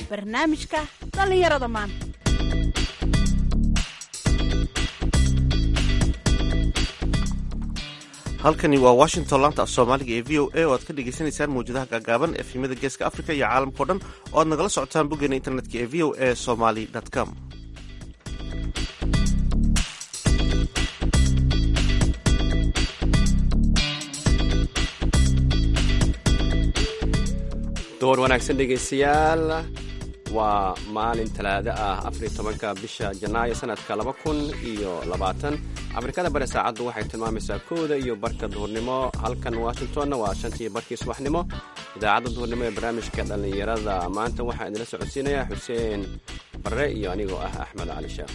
barnaamijka dhallinyarada maanta halkani waa washington laanta af soomaaliga ee v o a oo aad ka dhagaysanaysaan mawjadaha gaagaaban efemyada geeska africa iyo caalamkao dhan oo aad nagala socotaan boggeena internetka ee v o a somaly com door wanaagsan dhegaystayaal waa maalin talaado ah afariy tobanka bisha janaayo sanadka laba kun iyo labaatan afrikada bari saacaddu waxay tilmaamaysaa kowda iyo barka duhurnimo halkan washingtonna waa shantii barkii subaxnimo idaacadda duhurnimo ee barnaamijka dhallinyarada maanta waxaa idinla socodsiinayaa xuseen barre iyo anigoo ah axmed cali sheekh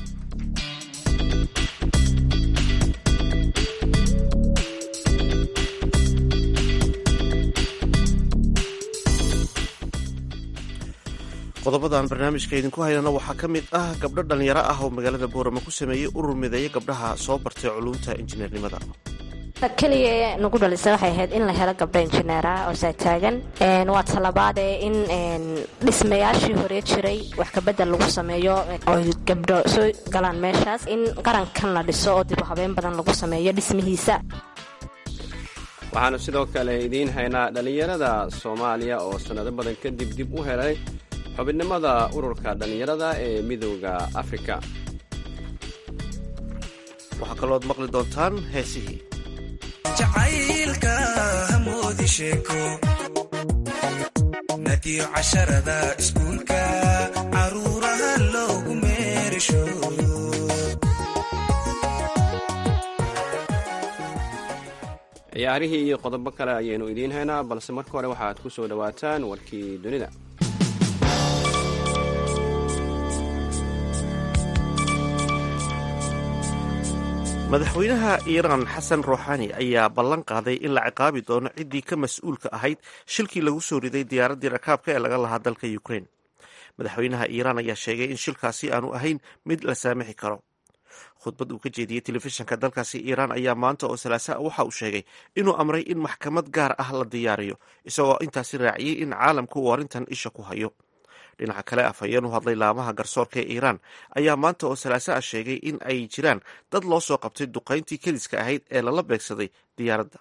qodobadan barnaamijka idinku haynana waxaa ka mid ah gabdho dhallinyaro ah oo magaalada boorama ku sameeyey urur mideeya gabdhaha soo bartay culuumta injineernimada keliya nagu dhalisa waxay ahayd in la helo gabdho injineera oo saataagan waa talabaadee in dhismayaashii hore jiray wax kabedel lagu sameeyo oy gabdho soo galaan meeshaas in qarankan la dhiso oo dib u habeen badan lagu sameeyo dhismihiisa waxaanu sidoo kale idiin haynaa dhallinyarada soomaaliya oo sannado badan kadib dib u helay xubinimada ururka dhallinyarada ee midooda afrika waxaa kalooad maqli doontaan heesihii jacaylka hamoodi sheeko nadiyo casharada iskuulka caruuraha loogu meerisho ciyaarihii iyo qodobo kale ayaynu idiin haynaa balse marka hore waxaad ku soo dhowaataan warkii dunida madaxweynaha iiraan xasan ruuxani ayaa ballan qaaday in la ciqaabi doono ciddii ka mas-uulka ahayd shilkii lagu soo riday diyaaraddii rakaabka ee laga lahaa dalka ukraine madaxweynaha iiraan ayaa sheegay in shilkaasi aanu ahayn mid la saamixi karo khudbad uu ka jeediyey telefishinka dalkaasi iiraan ayaa maanta oo salaasaa waxa uu sheegay inuu amray in maxkamad gaar ah la diyaariyo isagoo intaasi raaciyey in caalamku uu arrintan isha ku hayo dhinaca kale afhayeen u hadlay laamaha garsoorka ee iiraan ayaa maanta oo salaasa ah sheegay in ay jiraan dad loo soo qabtay duqayntii keliska ahayd ee lala beegsaday diyaaradda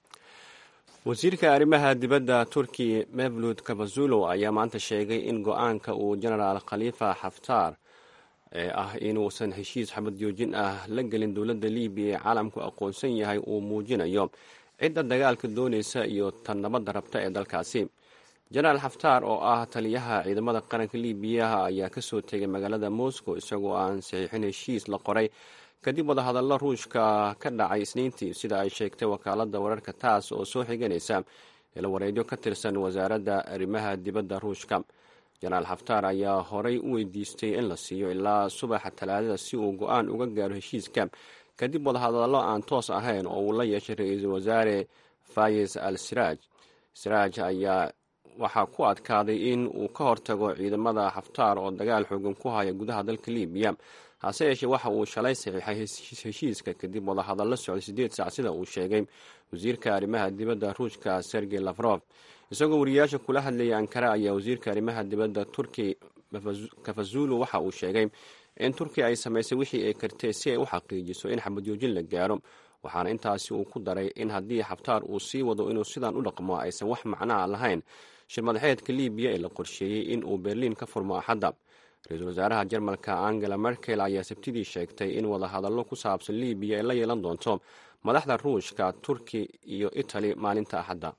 wasiirka arrimaha dibadda turki mevlud kabazulo ayaa maanta sheegay in go-aanka uu genaraal khalifa xaftaar ee ah inuusan heshiis xabad joojin ah la gelin dowladda libiya ee caalamku aqoonsan yahay uu muujinayo cidda dagaalka doonaysa iyo tan nabadda rabta ee dalkaasi jenaraal xaftaar oo ah taliyaha ciidamada qaranka libiyaha ayaa kasoo tegay magaalada moscow isagoo aan saxiixin heshiis la qoray kadib wadahadallo ruushka ka dhacay isniintii sida ay sheegtay wakaalada wararka taas oo soo xiganaysa ilawareedyo ka tirsan wasaaradda arrimaha dibadda ruushka jenaraal xaftaar ayaa horey u weydiistay in la siiyo ilaa subaxa talaadada si uu go-aan uga gaaro heshiiska kadib wadahadallo aan toos ahayn oo uu la yeeshay ra-iisul wasaare fayez al siraaj siraaj ayaa waxaa ku adkaaday in uu ka hortago ciidamada xaftaar oo dagaal xoogan ku haya gudaha dalka libiya hase yeeshee waxa uu shalay saxiixay heshiiska kadib wadahadallo socday siddeed saac sida uu sheegay wasiirka arrimaha dibadda ruushka sergey lafrof isagoo wariyaasha kula hadlayay ankara ayaa wasiirka arrimaha dibadda turki kafazulu waxa uu sheegay in turkiya ay samaysay wixii ay kartay si ay u xaqiijiso in xabadjoojin la gaaro waxaana intaasi uu ku daray in haddii xaftaar uu sii wado inuu sidaan u dhaqmo aysan wax macnaa lahayn shir madaxeedka libiya ee la qorsheeyey in uu berliin ka furmo axadda ra-iisul wasaaraha jarmalka angela merkel ayaa sabtidii sheegtay in wadahadallo ku saabsan libiya ay la yeelan doonto madaxda ruushka turki iyo itali maalinta axadda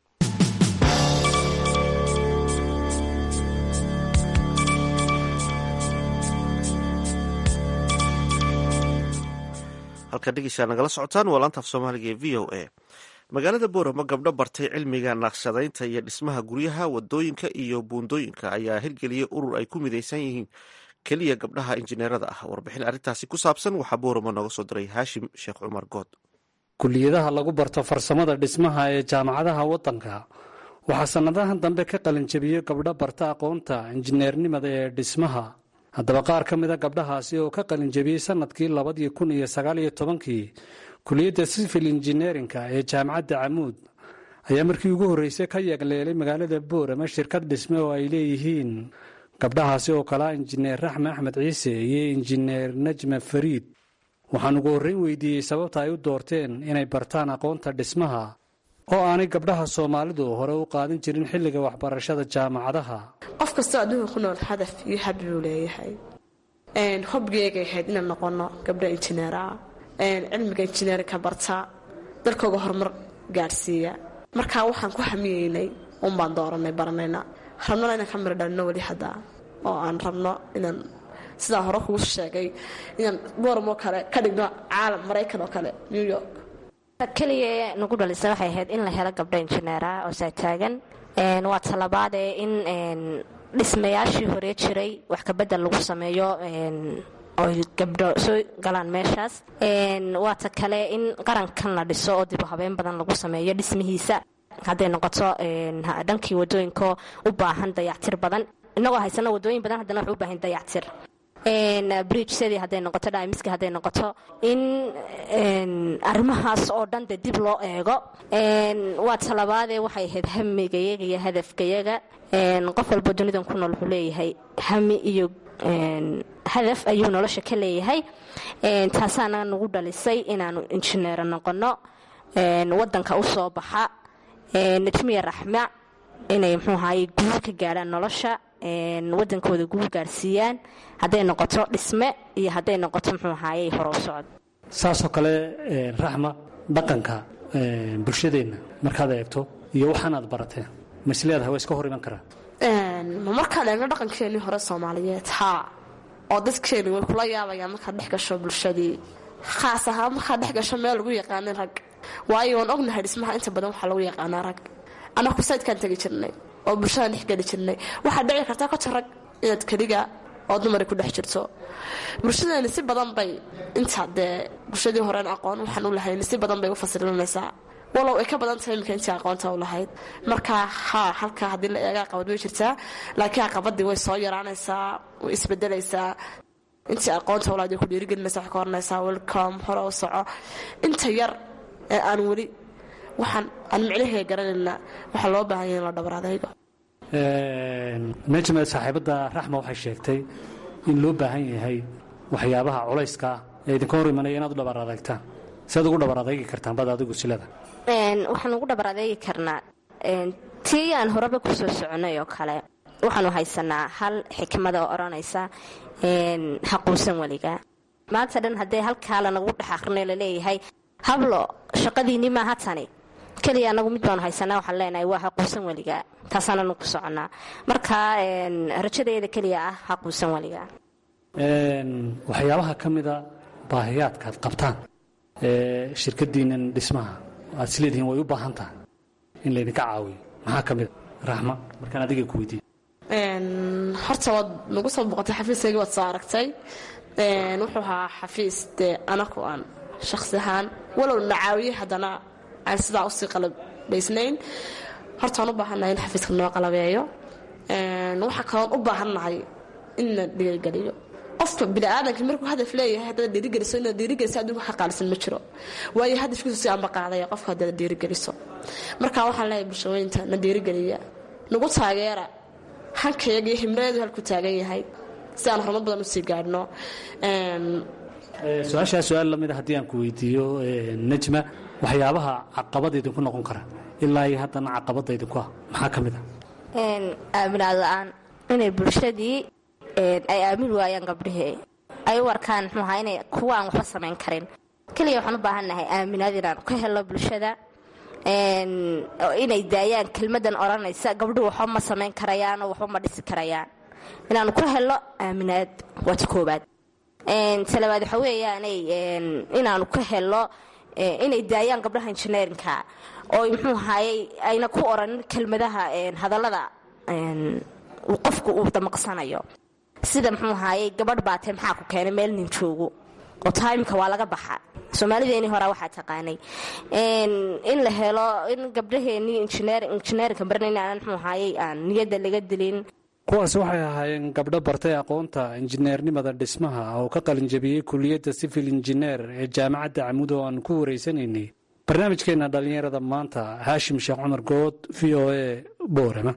halkaa dhegeysaa nagala socotaan waa laanta af soomaaliga ee v o a magaalada boorama gabdho bartay cilmiga naqshadaynta iyo dhismaha guryaha wadooyinka iyo buundooyinka ayaa hirgeliyey urur ay ku midaysan yihiin keliya gabdhaha injineerada ah warbixin arrintaasi ku saabsan waxaa boorama nooga soo diray haashim sheekh cumar good kuliyadaha lagu barto farsamada dhismaha ee jaamacadaha waddanka waxaa sannadahan dambe ka qalinjabiyey gabdho barta aqoonta injineernimada ee dhismaha haddaba qaar ka mida gabdhahaasi oo ka qalinjabiyey sannadkii labadii kun iyo sagaaliyo tobankii kuliyadda sivil injineerinka ee jaamacadda camuud ayaa markii ugu horreysay ka yagleelay magaalada boorama shirkad dhisme oo ay leeyihiin gabdhahaasi oo kalaa injineer raxme axmed ciise iyo injineer najma fariid waxaan ugu horreyn weydiiyey sababta ay u doorteen inay bartaan aqoonta dhismaha oo aanay gabdhaha soomaalidu hore u qaadan jirin xilliga waxbarashada jaamacadaha qof kastoo adduunka ku nool hadaf iyo hab buu leeyahay hobgeegay ahayd inaan noqono gabdho injineera cilmiga injineerka barta dalkooga horumar gaadhsiiya markaa waxaan ku hamiyeynay unbaan dooranay baranayna rabnona inaan ka miro dhalino weli hadda oo aan rabno inaan sidaa hore kugu sheegay inaan booramo kale ka dhigno caalam maraykan oo kale new york keliya nagu dhalisa waxay ahayd in la helo gabdho injineera oo saataagan waa talabaadee in dhismayaashii hore jiray wax kabedel lagu sameeyo oy gabdho soo galaan meeshaas waata kale in qarankan la dhiso oo dib u habeen badan lagu sameeyo dhismihiisa hadday noqoto dhankii wadooyinka u baahan dayactir badan inagoo haysano wadooyin badan haddana wax u baahan dayactir bridgesadii hadday noqoto dhaamiski hadday noqoto in arrimahaas oo dhan de dib loo eego waa talabaadee waxay ahayd hamigayaga iyo hadafkayaga qof walba dunidan ku nool wuxuu leeyahay hami iyo hadaf ayuu nolosha ka leeyahay taasaana nagu dhalisay inaanu injineero noqono wadanka u soo baxa najmiya raxma inay mxuu ahaye guul ka gaadhaan nolosha wadankooda guul gaadhsiiyaan hadday noqoto dhisme iyo hadday noqoto mxuu ahaye hore u socod saasoo kale raxma dhaqanka bulshadeenna markaad eegto iyo waxaanaad barateen ma is leedahay waa iska hor iman karaa ma markaan eegno dhaqankeenii hore soomaaliyeed haa oo dadkeeni way kula yaabayaan markaad dhex gasho bulshadii khaas ahaan markaad dhex gasho meel lagu yaqaanin rag waayo waan ognahay dhismaha inta badan waxaa lagu yaqaanaa rag anaku saydkaan tegi jirnay oo bulshadaan dhex geli jirnay waxaad dhici kartaa kota rag inaad keliga oo dumari ku dhex jirto bulshadeeni si badan bay inta dee bulshadii horeen aqoon waxaan u lahayn si badan bay u fasilinaysaa walow ay ka badan tahay iminka intii aqoonta u lahayd marka haa halkaa haddii la eega aqabad way jirtaa laakiin aqabadii way soo yaraanaysaa way isbedelaysaa intii aqoonta ulahayd way ku dhiirigelinaysa waxay ka oranaysaa welcome hore u soco inta yar ee aan weli waxaan aan micnaheega garanayna waxaa loo baahan yahay in la dhabar adaygo najmed saaxiibadda raxma waxay sheegtay in loo baahan yahay waxyaabaha culayska ah ee idinka hor imanaya inaad u dhabar adagtaan si aad ugu dhabar adaygi kartaan bad adigu silada waxaan ugu dhabar adeegi karnaa tii aan horeba kusoo soconay oo kale waxaanu haysanaa hal xikmada oo odhanaysa haquusan weliga maanta dhan haddee halkaa lanagu dhex aqrinay laleeyahay hablo shaqadiinni maaha tani keliya anagu mid baanu haysanaa waxaan leenahay waa haquusan weliga taasaananu ku soconaa marka rajadeeda keliya ah haquusan weliga waxyaabaha ka mida baahiyaadka aad qabtaan ee shirkadiinan dhismaha aad isleedihiin way u baahan tahay in laydinka caawiyo maxaa ka mida raxma markaan adiga ku weydiiye horta waad nagu soo boqotay xafiiskaygii waad soo aragtay wuxuu ahaa xafiis dee anaku aan shakhsi ahaan walow na caawiyey haddana aan sidaa usii qalabaysnayn horta waan u baahannahay in xafiiska noo qalabeeyo waxaa kaloon u baahannahay in la dhiirigeliyo qofka biniaadanka markuu hadaf leeyahay haddaad dhiirigeliso inaad dhiirigeliso adduunka ka qaalisan ma jiro waayo hadafkiisu si aanba qaadaya qofka haddaad dhiirigeliso marka waxaan leeyahay bulshooyinta na dhiirigeliya nagu taageera hankayaga iyo himreedu halku taagan yahay si aan horumar badan usii gaadhno su-aashaa su-aal lamida haddii aan ku weydiiyo najma waxyaabaha caqabada idinku noqon kara ilaa iyo haddana caqabada idinku ah maxaa ka mid ah aaminaad la-aan inay bulshadii ay aamin waayaan gabdhihii ay u arkaan mxuaha inay kuwa aan waxba samayn karin keliya waxaan u baahannahay aaminaad inaan ka helo bulshada inay daayaan kelmadan odhanaysa gabdhuhu waxba ma samayn karayaan oo waxba ma dhisi karayaan inaanu ka helo aaminaad waa ta koobaad talabaad waxa weeyaanay inaanu ka helo inay daayaan gabdhaha injineerinka oo muxuu ahayey ayna ku oranin kelmadaha hadallada qofku uu damaqsanayo sida muxuu ahayey gabadh baatee maxaa ku keenay meel nin joogo oo taimka waa laga baxa soomaalideeni horaa waxaa taqaanay in la helo in gabdhaheenii injineerinka barnayn aanan muxuu ahayey aan niyadda laga dilin kuwaas waxay ahaayeen gabdho bartay aqoonta injineernimada dhismaha oo ka qalinjabiyey kuliyadda sivil injineer ee jaamacadda camud oo aan ku wareysanaynay barnaamijkeenna dhallinyarada maanta haashim sheekh cumar good v o a boorama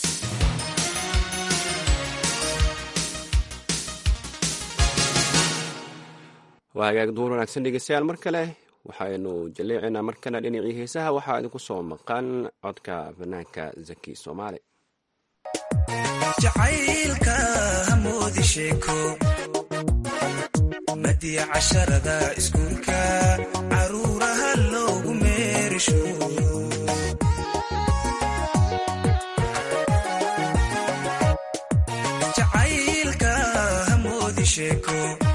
waa hagaag duur wanaagsan dhegeystayaal mar kale waxaynu jaleecinaa markana dhinacii heesaha waxaa idinku soo maqan codka fanaanka zaki soomaali jacaylka hamoodi sheeko madiya casharada iskuulka caruuraha loogu meerisho jacaylka hamoodi sheeko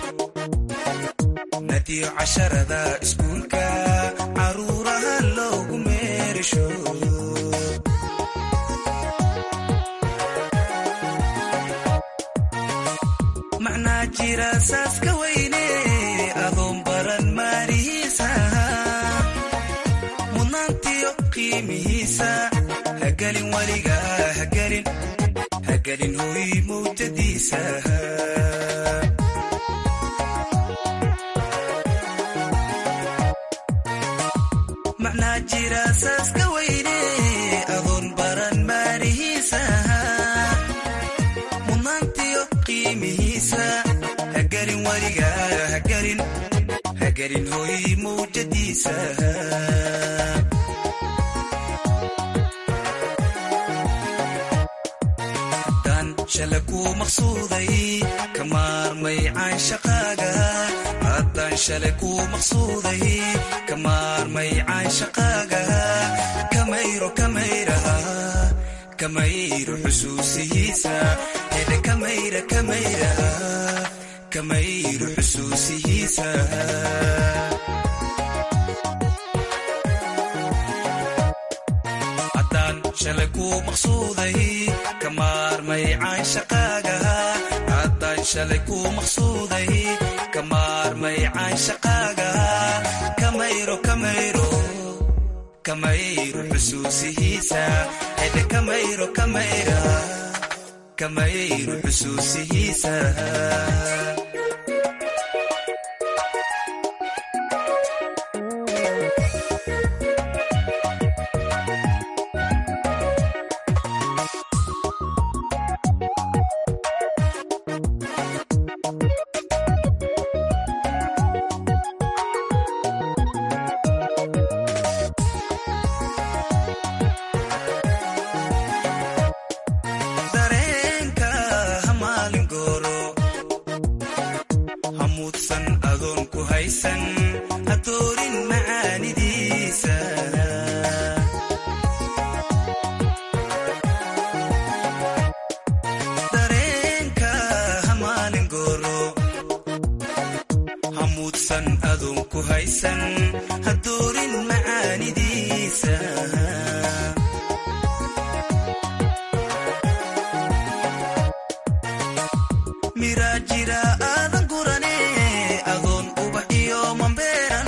madiyo casharada iskuulka caruuraha loogu meerisho macnaa jira saaska weyne adoon baran maarihiisa mudnaantiyo qiimihiisa hagelin weliga hagelin hagelin hoy mawjadiisa macnaa jira saaska weyne adoon baran maarihiisa mudnaantiyo qiimihiisa hagelin weliga hagelin hagelin hoy mawjadiisa haddaan shala ku maqsuuday ka maarmay caanshaqaaga haddaan shalay ku maqsuuday ka maarmay caanshaqaaga kamayro kamayraha kamayro xusuusihiisa hedhe kamayra kamayraha kamayro xusuusihiisa haddaan shalay ku maqsuuday ka maarmay caanshaqaaga haddaan shalay ku maqsuuday ka maarmay caanshaqaaga kamayro kamayro kamayro xusuusihiisa hedhe kamayro kamayra kamayro xusuusihiisa dareenka hamaalin gooro hamuudsan adoon ku haysan hadoorin macaanidiisa dareenka hamaalin gooro hamuudsan adoon ku haysan hadoorin macaanidiisa miraa jira aadan gurane adoon ubax iyo mambeeran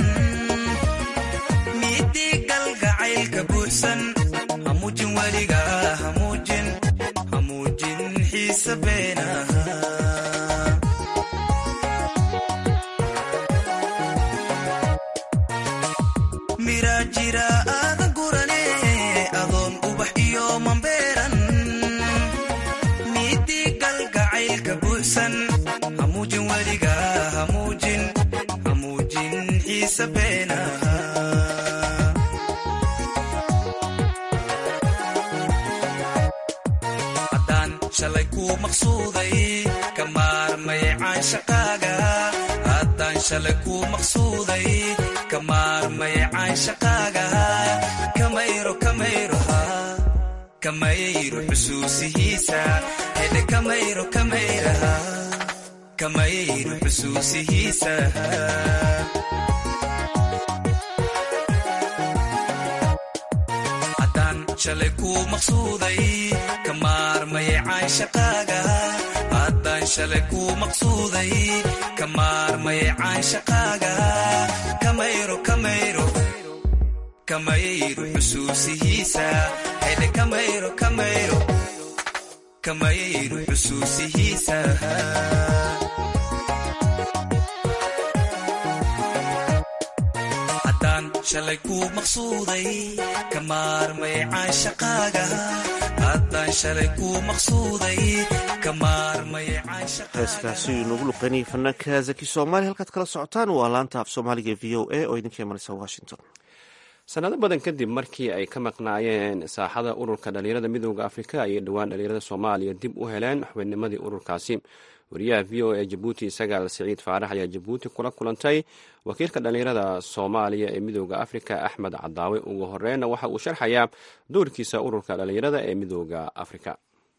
miidii galgacaylka buuxsan hamuujin weliga hamuujin hamuujin xiisa beenaha miraa jira aadan gurane adoon ubax iyo mambeeran miidii galgacaylka buuxsan hamuujin weliga hamuujin hamuujin xiisa beenaha haddaan shalay ku maqsuuday ka maarmay caanshaqaaga haddaan shalay ku maqsuuday ka maarmay caanshaqaaga kamayro kamayroha kamayro xusuusihiisa hedhe kamayro kamayraha kamayro xusuusihiisa haddaan shalay ku maqsuuday ka maarmay caanshaqaaga haddaan shalay ku maqsuuday ka maarmay caanshaqaaga kamayro kamayro kamayro xusuusihiisa hedhe kamayro kamayro kamayro xusuusihiisa haddaan shalay kuu maqsuuday ka maarmay caashaqaaga haddaan shalay kuu maqsuuday ka maarmay heeskaasi noogu luqeynayay fanaanka zaki soomaali halkaad kala socotaan waa laanta af soomaaliga v o a oo idinka imanaysa washington sanado badan kadib markii ay ka maqnaayeen saaxada ururka dhalinyarada midooda afrika ayay dhowaan dhalinyarada soomaaliya dib u heleen xubinnimadii ururkaasi wariyaha v o a jabuuti sagaal siciid faarax ayaa jabuuti kula kulantay wakiilka dhalinyarada soomaaliya ee midooda afrika axmed cadaawe ugu horeyna waxa uu sharxayaa doorkiisa ururka dhalinyarada ee midooda afrika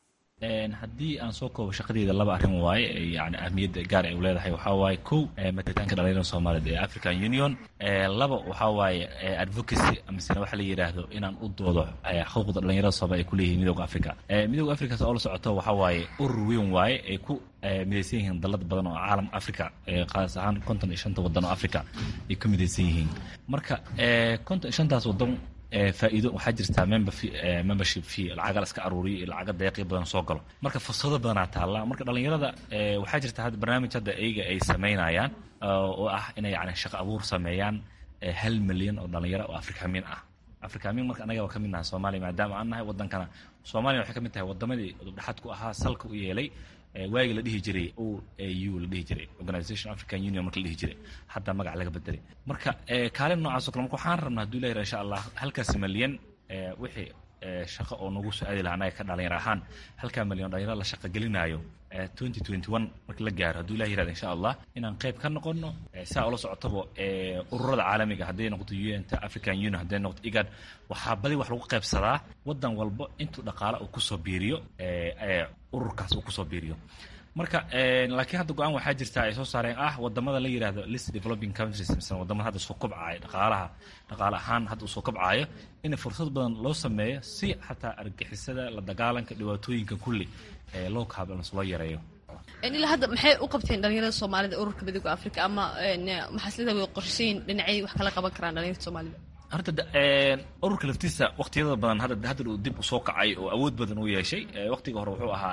haddii aan soo koobo shaqadeeda laba arrin waaye yani ahmiyadda gaar ay u leedahay waxaa waaye kow matitaanka dhalinyarada soomaaliyeed ee african union laba waxaa waaye advocacy amasena waxa la yidhaahdo inaan u doodo xuquuqda dhalinyarada soomaliya ay ku leeyihiin midooda africa midooda africa oo la socoto waxaa waaye urur weyn waaye ay ku midaysan yihiin dalad badan oo caalam africa qaas ahaan konton iyo shanta wadan oo africa ay ku midaysan yihiin marka konton iyo shantaas wadan faa'iido waxaa jirtaa membership fee lacaga la iska aruuriyo iyo lacaga deeqi badan soo galo marka fursado badanaa taalla marka dhalinyarada waxaa jirta hadda barnaamij hadda eyga ay samaynayaan oo ah inay yani shaqo abuur sameeyaan hal milyan oo dhalinyaro oo afrikamin ah afrikamin marka anaga waa ka mid nahay soomaaliya maadaama aan nahay wadankana soomaaliya waxay ka mid tahay wadamadii udubdhaxaad ku ahaa salka u yeelay waagii la dhihi jiray o a u la dhihi jiray organisation african union marka la dhihi jiray hadda magac laga bedelay marka kaalin noocaas o kale marka waxaan rabnaa haduu ilahi insha allah halkaas malyan wixii shaqo oo nagu soo aadi laha anaga ka dhalinyar ahaan halkaa malyan dhalinyaro la shaqo gelinaayo twenty twenty one marka la gaaro hadduu ilah yirahda insha allah inaan qayb ka noqono saa ula socotaba ururada caalamiga hadday noqoto un ta african union hadday noqoto igad waxaa badi wax lagu qaybsadaa wadan walba intuu dhaqaale uu kusoo biiriyo ururkaas uu kusoo biiriyo marka laakiin hadda go-aan waxaa jirta ay soo saareen ah wadamada la yirahdo list developing countries mise wadamada hadda soo kobcaayo dhaqaalaha dhaqaale ahaan hadda uu soo kobcaayo in fursad badan loo sameeyo si xataa argixisada la dagaalanka dhibaatooyinka kulli loo kaabalans loo yareeyo ilaa hadda maxay u qabteen dhalinyarada soomaalida ururka midooda africa ama maxaaslada way qorshayin dhinacay wax kala qaban karaan dhalinyarada soomaalida horta ururka laftiisa waqtiyada badan hadda hadda uu dib usoo kacay oo awood badan u yeeshay waqtiga hore wuxuu ahaa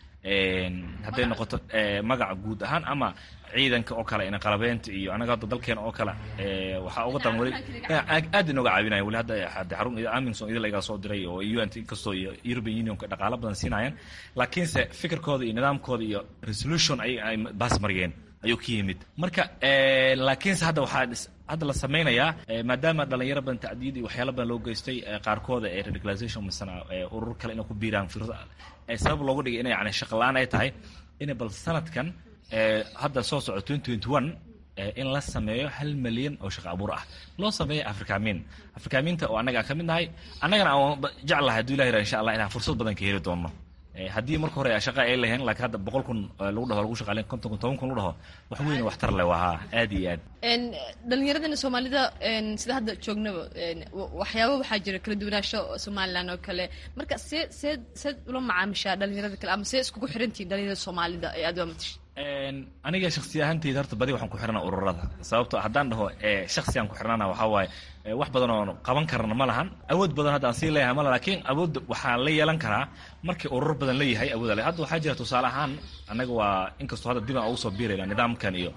hadday noqoto magaca guud ahaan ama ciidanka oo kale ina qalabeynta iyo anaga hadda dalkeena oo kale waxaa uga daran weli aad inooga caawinaya weli hadda hadda xarun aminson idil lagaa soo diray oo un inkastoo iyo european unionka dhaqaalo badan siinayaan laakiinse fikirkooda iyo nidaamkooda iyo resolution ay ay baas mariyeen ayuu ka yimid marka laakiinse hadda waxaa hadda la samaynayaa maadaama dhalinyaro badan tacdiid iyo waxyaalo badan loo geystay qaarkooda ee radicalization misana urur kale inay ku biiraan fikrada sabab loogu dhigay inay yani shaqa la-aan ay tahay inay bal sanadkan hadda soo soco twenty twenty one in la sameeyo hal milyan oo shaqa abuur ah loo sameeyo afrikamin afrikaminta oo annaga aan ka mid nahay annagana aan jeclahay hadduu ilah yirah insha allah inaan fursad badan ka heli doono haddii marka hore shaqa ay lahayn laakiin hadda boqol kun lagu dhaho lagu shaqaaleyn konton kun toban kun lagu dhaho wax weyn waxtar leh waa haa aad iyo aad dhalinyaradana soomaalida sida hadda joognaba waxyaaba waxaa jira kala duwanaansho somalilan oo kale marka see see seed ula macaamishaa dhalinyarada kale ama see iskugu xirantihin dhalinyarada soomaalida ee aad waa matasha aniga shaksi ahaanteyda horta badi waxaan ku xirana ururada sababto haddaan dhaho shaksigaan ku xirnana waxaa waaye wax badan oo qaban karna ma lahan awood badan hadda aan sii leeyahay mala lakiin awoodda waxaa la yeelan karaa markii urur badan la yahay awooda le hadda waxaa jira tusaale ahaan annaga waa inkastoo hadda dib aan ugu soo biirayna nidaamkan iyo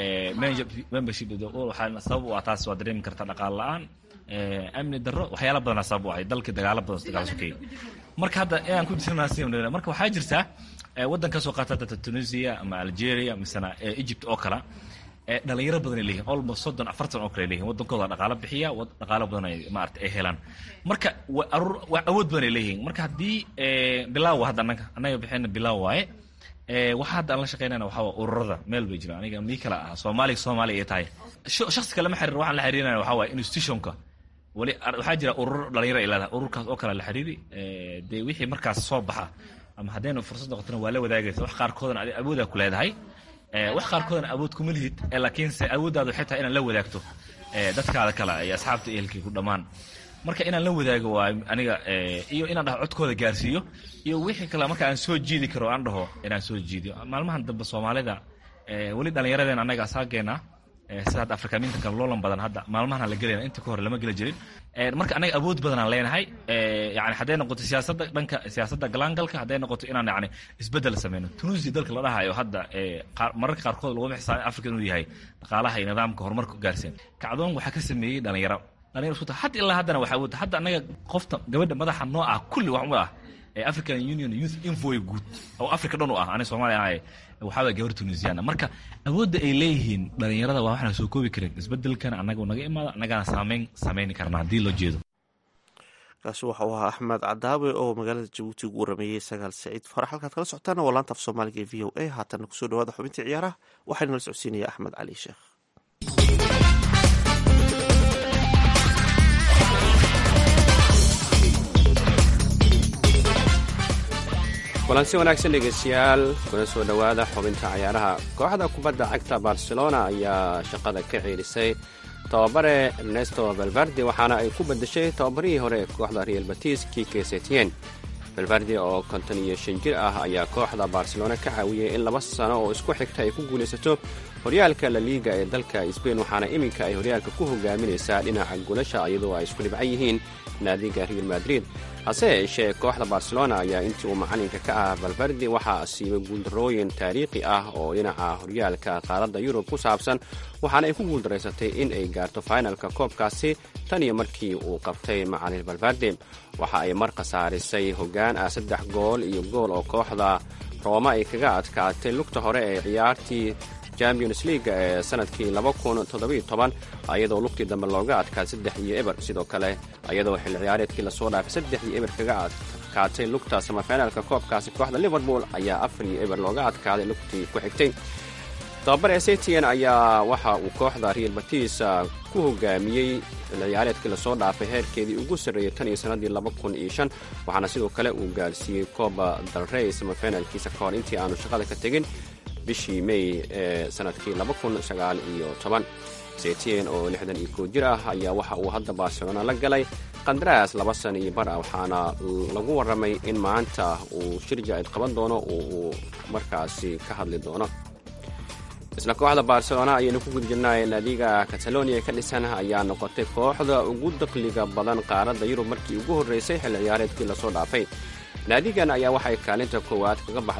membership waxaa sabab u ah taas waa dareemi karta dhaqaale la-aan amni darro waxyaala badana sabab u ahay dalkii dagaalo badan dagaal sokeeye marka hadda inaan ku jirna marka waxaa jirtaa waddan kasoo qaata data tunisia ama algeria misena egypt oo kale dhalinyaro badan ay leeyihin almost soddon afartan oo kale ay leeyihin waddankooda dhaqaalo bixiya dhaqaalo badan ay maarata ay helaan marka waa awood badan ay leeyihiin marka haddii bilaaw hadda annaga annaga bixina bilaaw waaye waxa hadda aan la shaqeynayna waxaa waa ururada meel bay jiraan aniga mii kala ah soomaaliya soomaaliya ay tahay shaksi kale ma xiriir waxaan la xiriirinaya waxaa waaye institutionka weli waxaa jira urur dhalinyaro ay leedahay ururkaas oo kale la xiriiri dee wixii markaas soo baxa ama haddaynu fursad noqotona waa la wadaagaysa wax qaarkoodana adi awoodaa ku leedahay wax qaarkoodana awood kuma lihid laakiinse awooddaada waxay tahay inaad la wadaagto dadkaada kale iyo asxaabta ehelkii ku dhammaan marka inaan la wadaago waa aniga iyo inaan dhaho codkooda gaarsiiyo iyo wixii kale marka aan soo jiidi karo aan dhaho inaan soo jiidiyo maalmahan dambe soomaalida weli dhallinyaradeen annaga asaageena sida hadda afrikaminta kale loolan badan hadda maalmahan la gelayna inta ka hore lama geli jirin marka anaga awood badanaan leenahay yani hadday noqoto siyaasadda dhanka siyaasadda galaangalka hadday noqoto inaan yani isbedel sameyno tunisia dalka la dhahayo hadda mararka qaarkood laguma xisaabin africa inuu yahay dhaqaalaha iyo nidaamka horumarka gaarsiin kacdoon waxaa ka sameeyey dhalinyaro dhalinyaro isku tahay hadda ilaa haddana waxaa awoodda hadda annaga qofta gabadha madaxa noo ah kulli wax u ah ee african union youth infoy guud oo africa dhan u ah aniga soomaaliya ahay waxaa waye gabar tunisiana marka awoodda ay leeyihiin dhalinyarada waa waxaan soo koobi karin isbedelkan annaga naga imaada annagana saameyn samayni karna haddii loo jeedo kaasi waxa uu ahaa axmed cadaawe oo magaalada jabuuti ugu warameeyey sagaal saciid farax halkaad kala socotaana waa laanta af soomaaliga ee v o a haatana kusoo dhawaada xubintii ciyaaraha waxaana la socodsiinaya axmed cali sheekh kulansi wanaagsan dhegeystayaal kuna soo dhowaada xubinta cayaaraha kooxda kubadda cagta barcelona ayaa shaqada ka ceelisay tababare ernesto valvardi waxaana ay ku bedeshay tababarihii hore ee kooxda real batis kike setien valvardi oo konton iyo shan jir ah ayaa kooxda barcelona ka caawiyey in laba sano oo isku xigta ay ku guulaysato horyaalka la liiga ee dalka sbain waxaana iminka ay horyaalka ku hogaaminaysaa dhinaca guulasha iyadoo ay isku dhibcan yihiin naadiga real madrid hase yeeshee kooxda barcelona ayaa intii uu macalinka ka ah valvardi waxaa siibay guuldarooyin taariikhi ah oo dhinaca horyaalka qaaradda yurub ku saabsan waxaana ay ku guuldaraysatay in ay gaarto finalka koobkaasi tan iyo markii uu qabtay macalin valvardi waxa ay mar khasaarisay hoggaan ah saddex gool iyo gool oo kooxda rooma ay kaga adkaatay lugta hore ee ciyaartii champions leaga ee sanadkii iyadoo lugtii dambe looga adkaaday saddex iyo eber sidoo kale iyadoo xilli ciyaareedkii lasoo dhaafay saddex iyo eber kaga adkaatay lugta samafinaalka koobkaasi kooxda liverpool ayaa afar iyo eber looga adkaaday lugtii ku xigtay tababare setien ayaa waxa uu kooxda real batis ku hogaamiyey xilli ciyaareedkii lasoo dhaafay heerkeedii ugu sarreeyey tan iyo sanadii waxaana sidoo kale uu gaarsiiyey kooba dalrey samafinaalkiisa ka hor intii aanu shaqada ka tegin bishii may ee sanadkii setien oo lixdan iyo koo jir ah ayaa waxa uu hadda barcelona la galay qandaraas laba sana iyo bar ah waxaana lagu warramay in maanta uu shir jaa-id qaban doono oo uu markaasi ka hadli doono isla kooxda barcelona ayaynu ku guda jirnay naadiga catalonia ka dhisan ayaa noqotay kooxda ugu daqliga badan qaaradda yurub markii ugu horreysay xilli ciyaareedkii lasoo dhaafay naadigan ayaa waxay kaalinta koowaad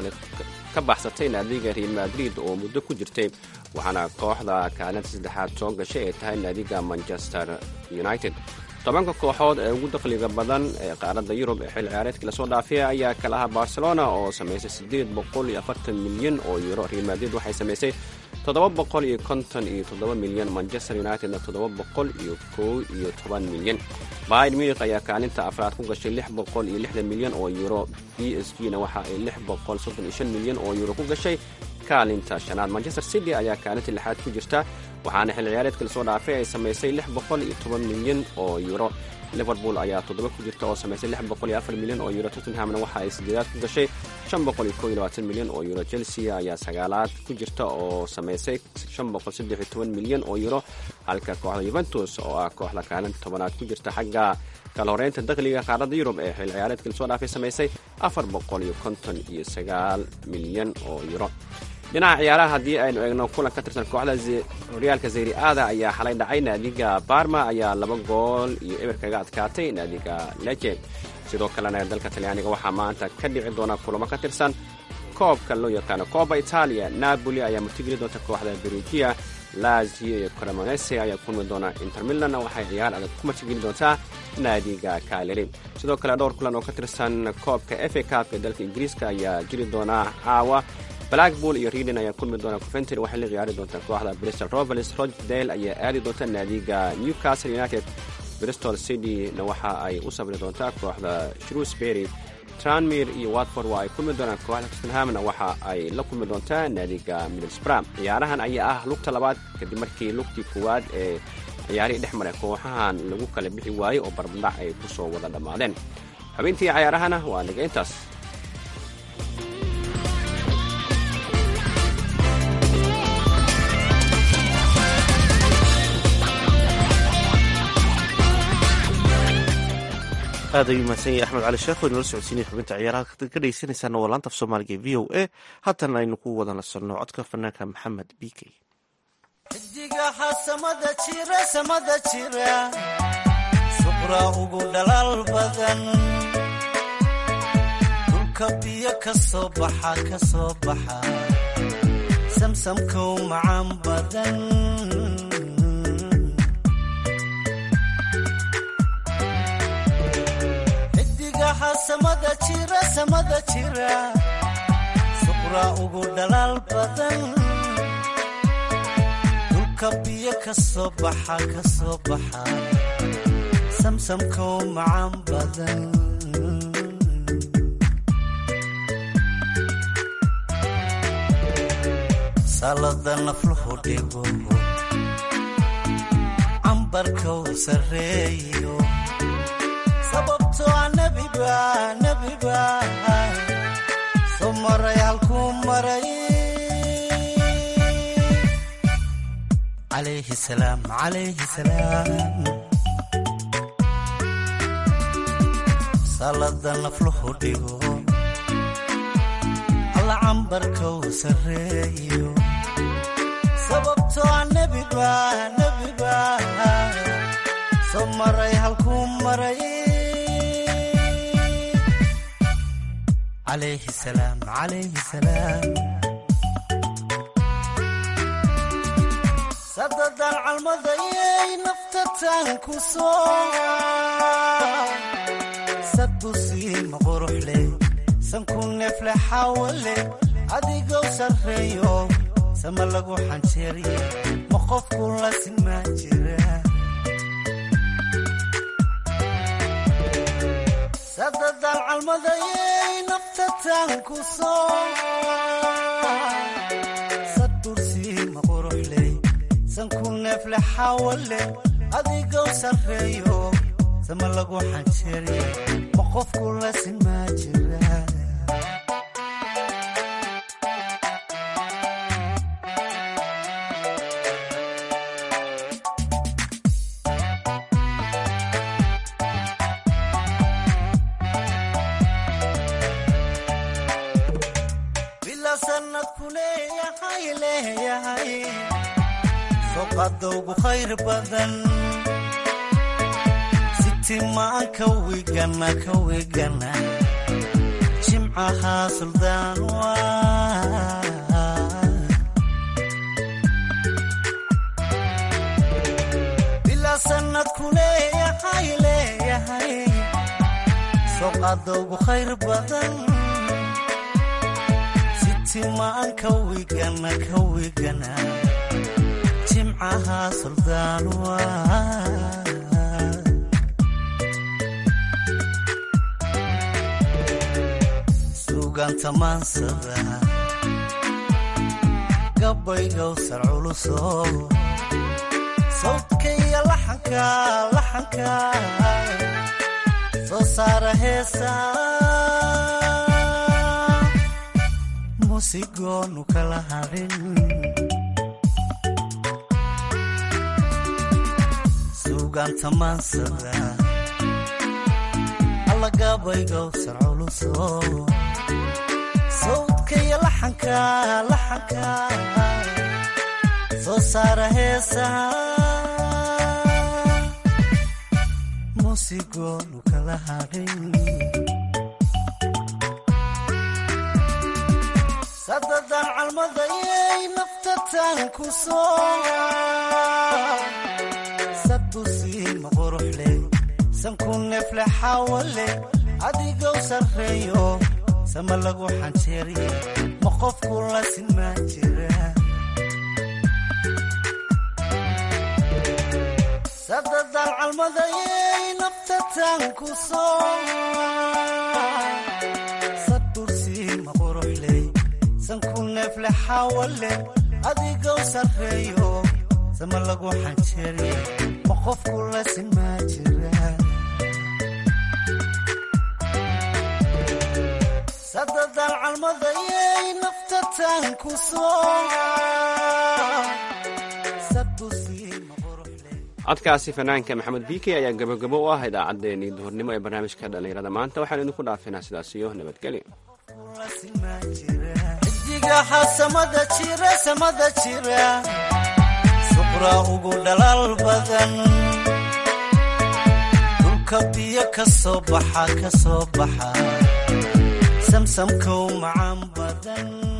ka baxsatay naadiga real madrid oo muddo ku jirtay waxaana kooxda kaalinta saddexaad soo gashay ay tahay naadiga manchester united tobanka kooxood ee ugu daqliga badan ee qaaradda yurub ee xilli ciyaareedkii lasoo dhaafay ayaa kala aha barcelona oo samaysay siddeed boqol iyo afartan milyan oo euro real madrid waxay samaysay toddoba boqol iyo konton iyo toddoba milyan manchester unitedna toddoba boqol iyo kow iyo toban milyan bayr munich ayaa kaalinta afraad ku gashay lix boqol iyo lixdan milyan oo euro b s g na waxa ay lix boqol soddon iyo shan milyan oo euro ku gashay kaalinta shanaad manchester city ayaa kaalinta lixaad ku jirta waxaana xilli ciyaareedka lasoo dhaafay ay samaysay lix boqol iyo toban milyan oo euro liverpool ayaa toddoba ku jirta oo samaysay lix boqol iyo afar milyan oo euro tottenhamna waxa ay sideedaad ku gashay shan boqol iyo kow iyo labaatan milyan oo euro chelsea ayaa sagaalaad ku jirta oo samaysay shan boqol saddex iyo toban milyan oo euro halka kooxda yuventus oo ah kooxda kaalinta tobanaad ku jirta xagga kala horeynta dakhliga qaaradda yurub ee xilli ciyaareedka lasoo dhaafay samaysay afar boqol iyo konton iyo sagaal milyan oo euro dhinaca ciyaaraha haddii aynu eegno kulan ka tirsan kooxda horyaalka zayri aada ayaa xalay dhacay naadiga barma ayaa laba gool iyo eber kaga adkaatay naadiga leje sidoo kalena dalka talyaaniga waxaa maanta ka dhici doona kulamo ka tirsan koobka loo yaqaano kooba itaaliya napoli ayaa martigeli doonta kooxda berugia lazio iyo cremonese ayaa kulmi doona inter milan waxay ciyaar adag ku martigeli doontaa naadiga kaleri sidoo kale dhowr kulan oo ka tirsan koobka f a cupka dalka ingiriiska ayaa jiri doona caawa blackpool iyo reading ayaa kulmi doona coventry waxay la ciyaari doontaa kooxda bristol rovers rochdale ayaa aadi doonta naadiga newcastle united bristol city-na waxa ay u sabri doontaa kooxda shrewsbury tranmir iyo watford waa ay kulmi doonaan kooxda tottenhamna waxa ay la kulmi doontaa naadiga middlesbram ciyaarahan ayaa ah lugta labaad kadib markii lugtii koowaad ee ciyaarihii dhex maray kooxahan lagu kala bixi waayey oo barbadhac ay ku soo wada dhammaadeen xubintii cayaarahana waa niga intaas aad ayuu mahadsan yahay axmed cali sheekh oo inala socodsiinaya xubinta ciyaaraha ka dhegeysanaysaana waa laanta af soomaaliga v o a haatan aynu ku wada nasanno codka fanaanka maxamed b k xidigaha samada jira samada jira suqra ugu dhalaal badan dhulka biyo ka soo baxa ka soo baxa samsamkow macaan badan samada jira samada jira suqraa ugu dhalaal badan dhulka biyo ka soo baxa ka soo baxa samsamkow macaan badan salada nafluhu dhigo cambarkow sarreeyo sababtoo a nebiba nebiba soo maray halkuu maray calayhi salaam calayhi salaam salada nafluhu dhigo alla cambarkow sarreeyo sababtoo a nebiba nebiba soo maray halkuu maray calayhi salaam calayhi salaam sadadan calmadayay naftatan ku soo sadusiima quruxle sanku neefle xawale adigow sarreeyo sama lagu xanjeeriye ma qofku la simaa jira sadadan calmadayay naftatan ku soo sadursiima quruxley sanku neefle xawale adigow sarreeyo sama lagu xanjeeriye ma qofku la simaa jira bila sanadku leeyahay leeyahay soqadowgu khayr badan sitimaan ka wigana ka wigana jimcahaa suldaan waa bila sanadku leeyahay leeyahay soqadowgu khayr badan sitimaan ka wigana ka wigana jimcahaa suldaan waa suuganta maansada gabaygow sar culuso sawdka iyo laxanka laxanka soo saara heesa musigoonu kala hadhin suuganta maansada allagabaygow sar culuso sawdka iyo laxanka laxanka soo saara heesa musigoonu kala hadhin sadadan calmadayay naftatan ku soo sadusiima quruxle sanku neefle xawale adigow sarreeyo sama lagu xanjeeriye ma qofku la simaa jira sadadan calmadayay naftatan ku soo sadursiima quruxley sanku neefle xawale adigow sarreeyo sama lagu xanjeeriye ma qofku la simaa jira sadadan calmadayay naftatan ku soo sadusiima quruxley codkaasi fanaanka maxamed bike ayaa gabogabo u ah idaacaddeenii duhurnimo ee barnaamijka dhallinyarada maanta waxaan idinku dhaafinaa sidaas iyo nabadgelyo xidigaha samada jira samada jira suqraa ugu dhalaal badan dhulka biyo ka soo baxa ka soo baxa samsamkow macaan badan